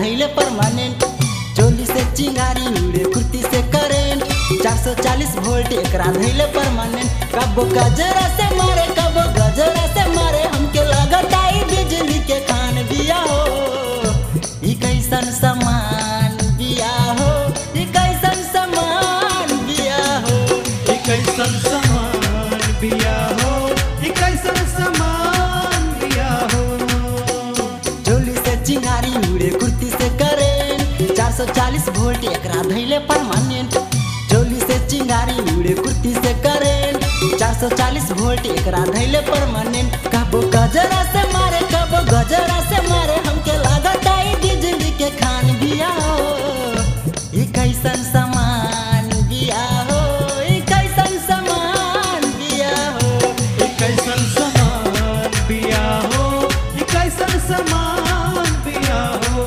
धैले परमानेंट चोली से चिंगारी उड़े कुर्ती से करेंट 440 वोल्ट एकरा धैले परमानेंट कबो गजरा से मारे कबो गजरा से मारे हमके लागत आई बिजली के खान बिया हो ई कैसन समान बिया हो ई कैसन समान बिया हो ई कैसन समान बिया हो ई कैसन समान बिया हो चोली से चिंगारी उड़े कुर्ती से करेंट 440 वोल्ट एकरा धैले परमानेंट चोली से चिंगारी उड़े कुर्ती से करेंट 440 वोल्ट एकरा धैले परमानेंट कबो गजरा से मारे कबो गजरा से मारे हमके लागत आई बिजली के खान बिया हो ई कैसन समान बिया हो ई कैसन समान बिया हो ई कैसन समान बिया हो ई कैसन समान बिया हो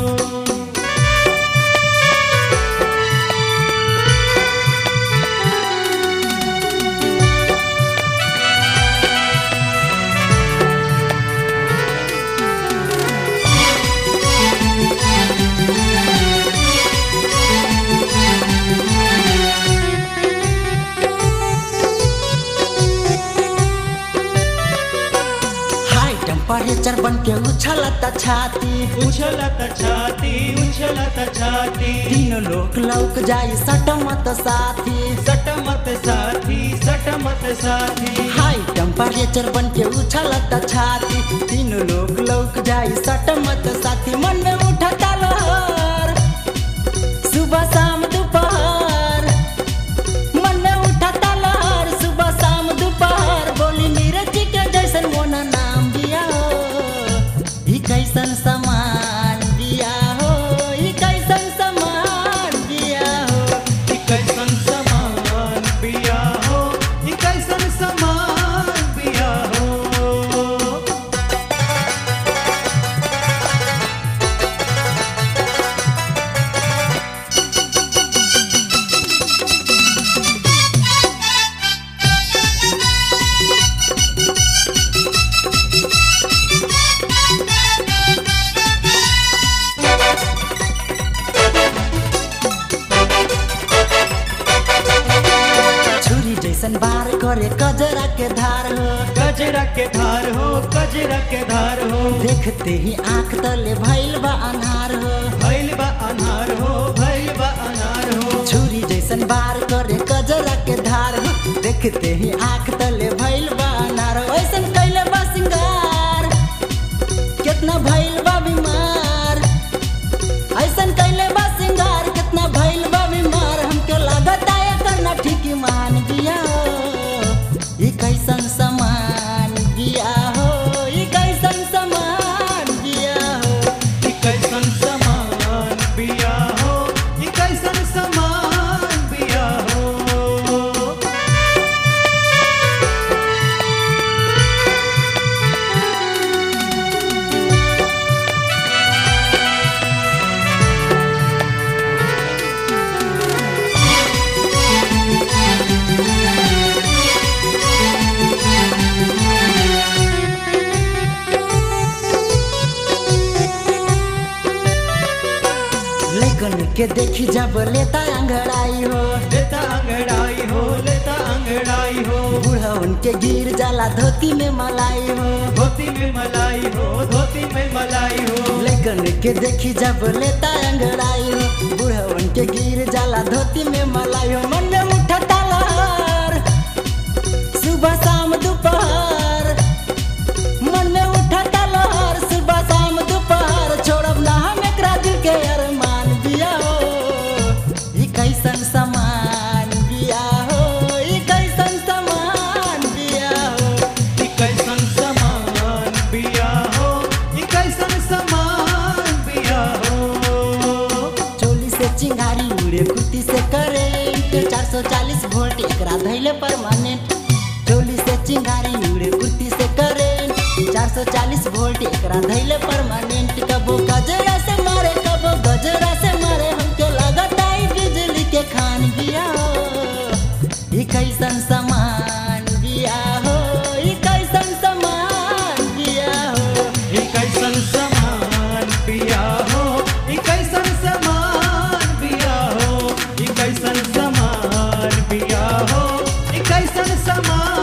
हाई टेम्परेचर बन के उछलता छाती उछलत छाती उछलत छाती तीनों लोग लौक जाई सटमत साथी सटमत साथी सटमत साथी हाई टेम्परेचर बन के उछलता छाती तीनों लोग लौक जाई सटमत साथी मन में उठता लहर सुबह शाम दोपहर मन में उठता लहर सुबह शाम दोपहर बोली नीरज के जैसन मोना नाम दिया हो ई कैसन समान दिया हो ई कैसन समान दिया हो ई कैसन समान बिया हो ई कैसन समान बिया हो छुरी जैसन बार करे कजरा के धार हो गजरा के धार हो गजरा के धार हो देखते ही आंख तले भइल बा अनार हो भैल बा अनार हो भैल बा अनार हो छुरी जैसन बार करे कजरा के धार हो देखते ही आंख तले भइल बा अनार हो ऐसन कैले बा सिंगार कितना भइल बा बीमार ऐसन कैले बा सिंगार कितना भइल बा बीमार हमके लागत आया करना ठीक मान दिया हो ई कैसन समान दिया हो ई कैसन समान दिया हो ई कैसन समान बिया हो ई कैसन समान बिया हो लेकिन के देखी जब लेता अंगड़ाई हो लेता अंगड़ाई हो लेता अंगड़ाई हो बूढ़ा उनके गिर जाला धोती में मलाई हो धोती में मलाई हो धोती में मलाई हो लेकिन के देखी जब लेता अंगड़ाई हो बूढ़ा उनके गिर जाला धोती में मलाई हो मन में उठता लहर सुबह शाम दोपहर मन में उठता लहर सुबह शाम दोपहर छोड़ब ना हम एकरा दिल के अरमान बिया हो ई कैसन समान बिया हो ई कैसन समान बिया हो ई कैसन समान बिया हो ई कैसन समान बिया हो चोली से चिंगारी उड़े कुर्ती से करेंट 440 वोल्ट एकरा धैले परमानेंट चोली से चिंगारी उड़े कुर्ती से करेंट 440 वोल्ट एकरा धैले परमानेंट कबो गजरा से मारे कबो गजरा से मारे हमके लागत आई बिजली के खान बिया हो ई कैसन समान बिया हो ई कैसन समान बिया हो ई कैसन समान बिया हो ई समान